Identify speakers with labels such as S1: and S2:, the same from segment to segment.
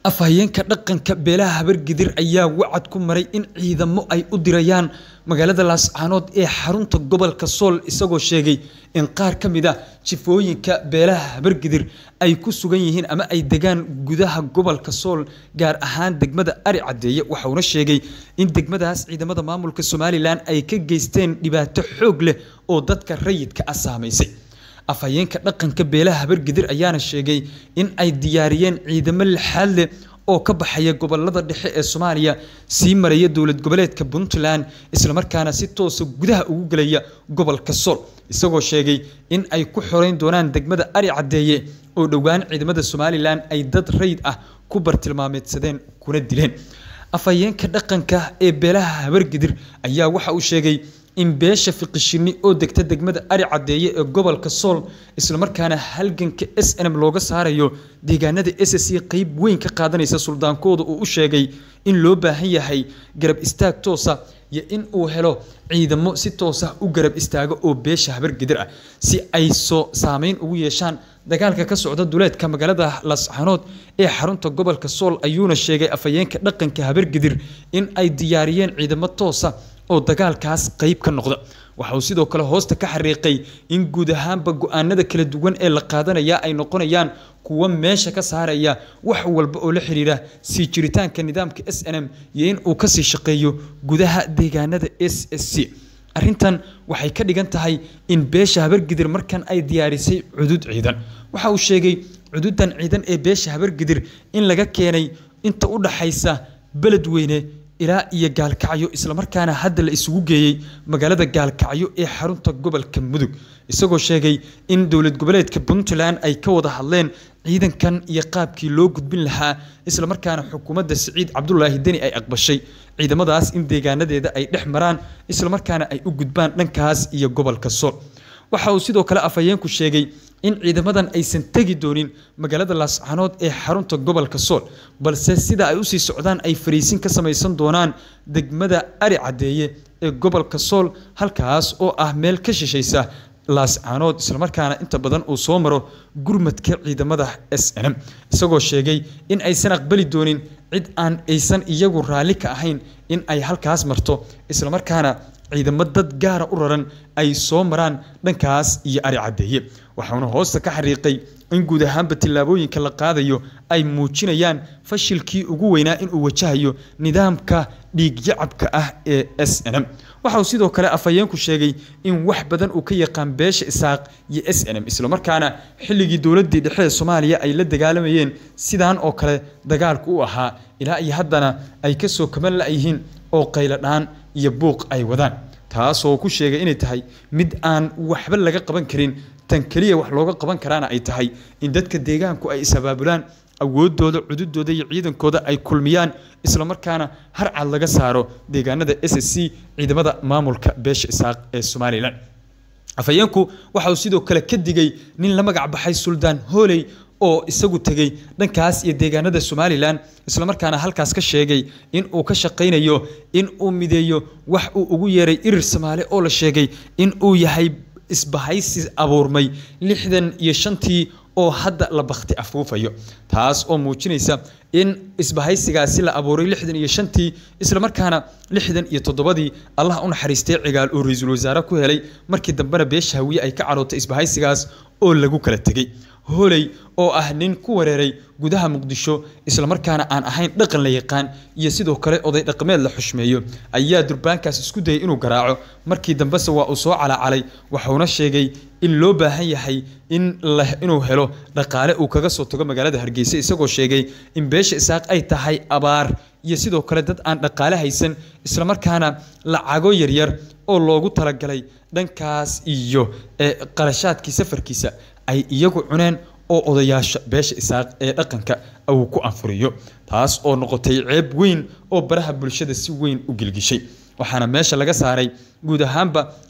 S1: afhayeenka dhaqanka beelaha habargidir ayaa wacad ku maray in ciidamo ay u dirayaan magaalada laascaanood ee xarunta gobolka sool isagoo sheegay in qaar ka mid a jifooyinka beelaha habargidir ay ku sugan yihiin ama ay degaan gudaha gobolka sool gaar ahaan degmada ari cadeeye waxauna sheegay in degmadaas ciidamada maamulka somalilan ay ka geysteen dhibaato xoog leh oo dadka rayidka ah saamaysay afhayeenka dhaqanka beelaha habargidir ayaana sheegay in ay diyaariyeen ciidamo lixaad leh oo ka baxaya gobolada dhexe ee soomaaliya sii maraya dowlad goboleedka puntland islamarkaana si toosa gudaha ugu gelaya gobolka sool isagoo sheegay in ay ku xoreyn doonaan degmada ari cadeeye oo dhowaan ciidamada somalilan ay dad rayid ah ku bartilmaameedsadeen kuna dileen afhayeenka dhaqanka ee beelaha habargidir ayaa waxa uu sheegay in beesha fiqishini oo degta degmada ari cadeeye ee gobolka sool islamarkaana halganka s n m looga saarayo deegaanada s c qeyb weyn ka qaadanaysa suldaankooda uu u sheegay in loo baahan yahay garab istaag toosa iyo in uu helo ciidamo si toosa u garab istaago oo beesha habargidir ah si ay soo saameyn ugu yeeshaan dagaalka ka socda duleedka magaalada lascanood ee xarunta gobolka sool ayuuna sheegay afhayeenka dhaqanka habargidir in ay diyaariyeen ciidamo toosa oo dagaalkaas qeyb ka noqda waxa uu sidoo kale hoosta ka xariiqay in guud ahaanba go-aanada kala duwan ee la qaadanaya ay noqonayaan kuwo meesha ka saaraya wax walba oo la xiriira sii jiritaanka nidaamka s n m iyo in uu kasii shaqeeyo gudaha deegaanada s s c arrintan waxay ka dhigan tahay in beesha habargidir markan ay diyaarisay cudud ciidan waxa uu sheegay cududan ciidan ee beesha habargidir in laga keenay inta u dhaxaysa beledweyne ilaa iyo gaalkacyo islamarkaana hadda la isugu geeyey magaalada gaalkacyo ee xarunta gobolka mudug isagoo sheegay in dowlad goboleedka puntland ay ka wada hadleen ciidankan iyo qaabkii loo gudbin lahaa islamarkaana xukuumadda siciid cabdulaahi deni ay aqbashay ciidamadaas in deegaanadeeda ay dhex maraan islamarkaana ay u gudbaan dhankaas iyo gobolka sool waxa uu sidoo kale afhayeenku sheegay in ciidamadan aysan tegi doonin magaalada laascanood ee xarunta gobolka sool balse sida ay usii socdaan ay fariisin ka samaysan doonaan degmada ari cadeeye ee gobolka sool halkaas oo ah meel ka shishaysa laascanood islamarkaana inta badan uu soo maro gurmadka ciidamada s n m isagoo sheegay in aysan aqbali doonin cid aan aysan iyagu raalli ka ahayn in ay halkaas marto islamarkaana ciidamo dad gaara u raran ay soo maraan dhankaas iyo ari cadeeye waxauna hoosta ka xariiqay in guud ahaanba tillaabooyinka la qaadayo ay muujinayaan fashilkii ugu weynaa inuu wajahayo nidaamka dhiigyacabka ah ee s n m waxa uu sidoo kale afhayeenku sheegay in wax badan uu ka yaqaan beesha isaaq iyo s n m islamarkaana xilligii dowladii dhexe ee soomaaliya ay la dagaalamayeen sidaan oo kale dagaalku u ahaa ilaa iyo haddana ay kasoo kaban la-yihiin oo qayladhaan iyo buuq ay wadaan taasoo ku sheegay inay tahay mid aan waxba laga qaban karin tan keliya wax looga qaban karaana ay tahay in dadka deegaanku ay is-abaabulaan awoodooda cududooda iyo ciidankooda ay kulmiyaan islamarkaana harcad laga saaro deegaanada s s c ciidamada maamulka beesha isaaq ee somalilan afhayeenku waxa uu sidoo kale ka digay nin la magac baxay suldaan hooley oo isagu tegey dhankaas iyo deegaanada somalilan islamarkaana halkaas ka sheegay in uu ka shaqaynayo in uu mideeyo wax uu ugu yeeray irir soomaali oo la sheegay in uu yahay isbahaysi abuurmay lixdan iyo shantii oo hadda la bakti afuufayo taas oo muujinaysa in isbahaysigaasi la abuuray lixdan iyo shantii islamarkaana lixdan iyo toddobadii allah u naxariistay cigaal oo ra-iisul wasaare ku helay markii dambena beesha hawiye ay ka carootay isbahaysigaas oo lagu kala tegey hooley oo ah nin ku wareeray gudaha muqdisho islamarkaana aan ahayn dhaqan la yaqaan iyo sidoo kale oday dhaqameed la xushmeeyo ayaa durbaankaas isku dayay inuu garaaco markii dambese waa uu soo calacalay waxuuna sheegay in loo baahan yahay in inuu helo dhaqaale uu kaga soo tago magaalada hargeysa isagoo sheegay in beesha isaaq ay tahay abaar iyo sidoo kale dad aan dhaqaale haysan islamarkaana lacago yaryar oo loogu talagalay dhankaas iyo qarashaadkii safarkiisa ay iyagu cuneen oo odayaasha beesha isaaq ee dhaqanka uu ku anfuriyo taas oo noqotay ceeb weyn oo baraha bulshada si weyn u gilgishay waxaana meesha laga saaray guud ahaanba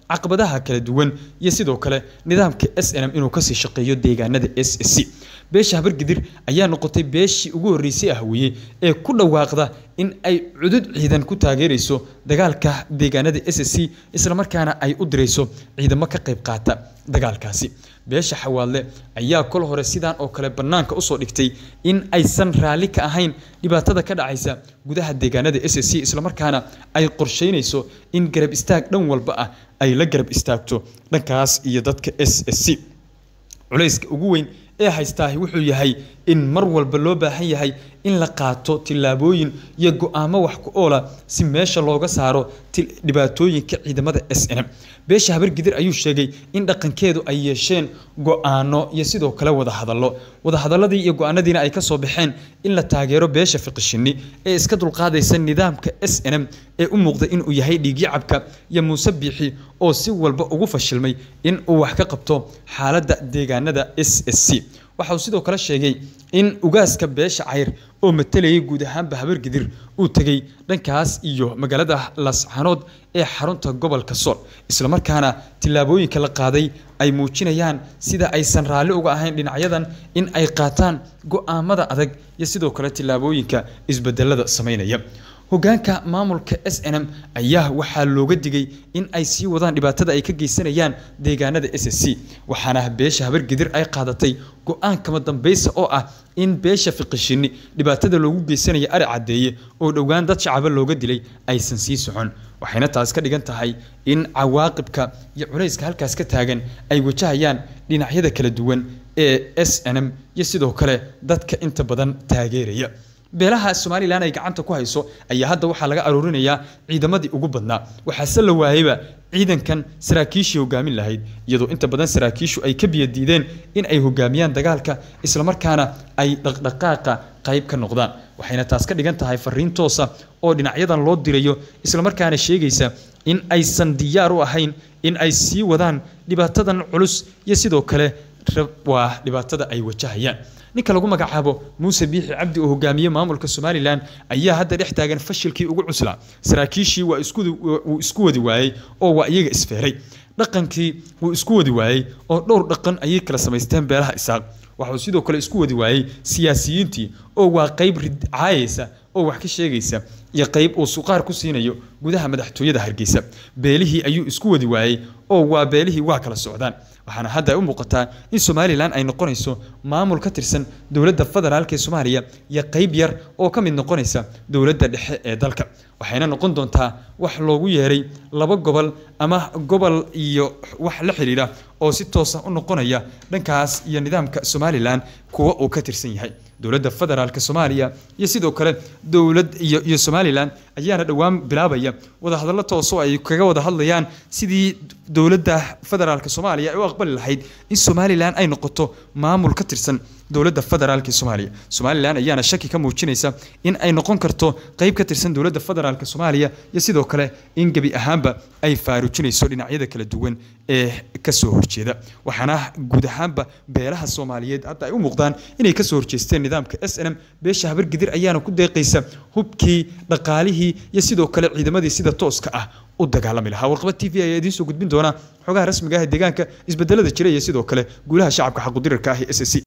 S1: caqabadaha kala duwan iyo sidoo kale nidaamka s n m inuu kasii shaqeeyo deegaanada s c beesha habargidir ayaa noqotay beeshii ugu horreysay ahwiye ee ku dhawaaqda in ay cudud ciidan ku taageerayso dagaalka deegaanada s c islamarkaana ay u dirayso ciidamo ka qayb qaata dagaalkaasi beesha xawaadle ayaa kol hore sidaan oo kale bannaanka usoo dhigtay in aysan raalli ka ahayn dhibaatada ka dhacaysa gudaha deegaanada s c islamarkaana ay qorsheynayso in garab istaag dhan walba ah ay la garab istaagto dhankaas iyo dadka s c culayska ugu weyn ee haystaahi wuxuu yahay in mar walba loo baahan yahay in la qaato tillaabooyin iyo go-aamo wax ku oola si meesha looga saaro dhibaatooyinka ciidamada s n m beesha habargidir ayuu sheegay in dhaqankeedu ay yeesheen go-aano iyo sidoo kale wadahadallo wadahadaladii iyo go-aanadiina ay kasoo baxeen in la taageero beesha fiqishini ee iska dulqaadaysa nidaamka s n m ee u muuqda inuu yahay dhiigyacabka iyo muuse biixi oo si walba ugu fashilmay in uu wax ka qabto xaaladda deegaanada s s c waxa uu sidoo kale sheegay in ugaaska beesha cayr oo matalayay guud ahaanba habargidir uu tegey dhankaas iyo magaalada laascanood ee xarunta gobolka sool islamarkaana tillaabooyinka la qaaday ay muujinayaan sida aysan raalli uga ahayn dhinacyadan in ay qaataan go-aamada adag iyo sidoo kale tillaabooyinka isbedelada samaynaya hogaanka maamulka s n m ayaa waxaa looga digay in ay sii wadaan dhibaatada ay ka geysanayaan deegaanada s c waxaana beesha habargidir ay qaadatay go-aan kama dambaysa oo ah in beesha fiqishini dhibaatada loogu geysanaya ari caddeeye oo dhowaan dad shacaba looga dilay aysan sii socon waxayna taas ka dhigan tahay in cawaaqibka iyo culayska halkaas ka taagan ay wajahayaan dhinacyada kala duwan ee s n m iyo sidoo kale dadka inta badan taageeraya beelaha somalilan ay gacanta ku hayso ayaa hadda waxaa laga aroorinayaa ciidamadii ugu badnaa waxaase la waayeyba ciidankan saraakiishii hogaamin lahayd iyadoo inta badan saraakiishu ay ka biyadiideen in ay hogaamiyaan dagaalka islamarkaana ay dhaqdhaqaaqa qayb ka noqdaan waxayna taas ka dhigan tahay fariin toosa oo dhinacyadan loo dirayo islamarkaana sheegaysa in aysan diyaar u ahayn in ay sii wadaan dhibaatadan culus iyo sidoo kale waa dhibaatada ay wajahayaan ninka lagu magacaabo muuse biixi cabdi oo hogaamiye maamulka somalilan ayaa hadda dhex taagan fashilkii ugu cuslaa saraakiishii waa wuu isku wadi waayey oo waa iyaga isfeeray dhaqankii wuu isku wadi waayey oo dhowr dhaqan ayay kala samaysteen beelaha isaaq waxuu sidoo kale isku wadi waayey siyaasiyiintii oo waa qayb caayaysa oo wax ka sheegaysa iyo qayb uu suqaar ku siinayo gudaha madaxtooyada hargeysa beelihii ayuu isku wadi waayey oo waa beelihii waa kala socdaan waxaana hadda u muuqataa in somalilan ay noqonayso maamul ka tirsan dowladda federaalk ee soomaaliya iyo qayb yar oo ka mid noqonaysa dowladda dhexe ee dalka waxayna noqon doontaa wax loogu yeeray laba gobol ama gobol iyo wax la xidhiidha oo si toosa u noqonaya dhankaas iyo nidaamka somalilan kuwa uu ka tirsan yahay dowladda federaalk soomaaliya iyo sidoo kale dowlad iyo iyo somalilan ayaana dhowaan bilaabaya wadahadallo toosoo ay kaga wada hadlayaan sidii dowladda federaalk soomaaliya ay u aqbali lahayd in somalilan ay noqoto maamul ka tirsan dowladda federaalk soomaaliya somalilan ayaana shaki ka muujinaysa in ay noqon karto qayb ka tirsan dowladda federaalk soomaaliya iyo sidoo kale in gebi ahaanba ay faarujinayso dhinacyada kala duwan ee kasoo horjeeda waxaana guud ahaanba beelaha soomaaliyeed hadda ay u muuqdaan inay kasoo horjeesteen nidaamka s n m beesha habargidir ayaana ku deeqaysa hubkii dhaqaalihii iyo sidoo kale ciidamadii sida tooska ah u dagaalami lahaa warqaba t v ayaa idiin soo gudbin doona xogaha rasmiga ah ee deegaanka isbedelada jira iyo sidoo kale guulaha shacabka xaqudirarka ah ee s c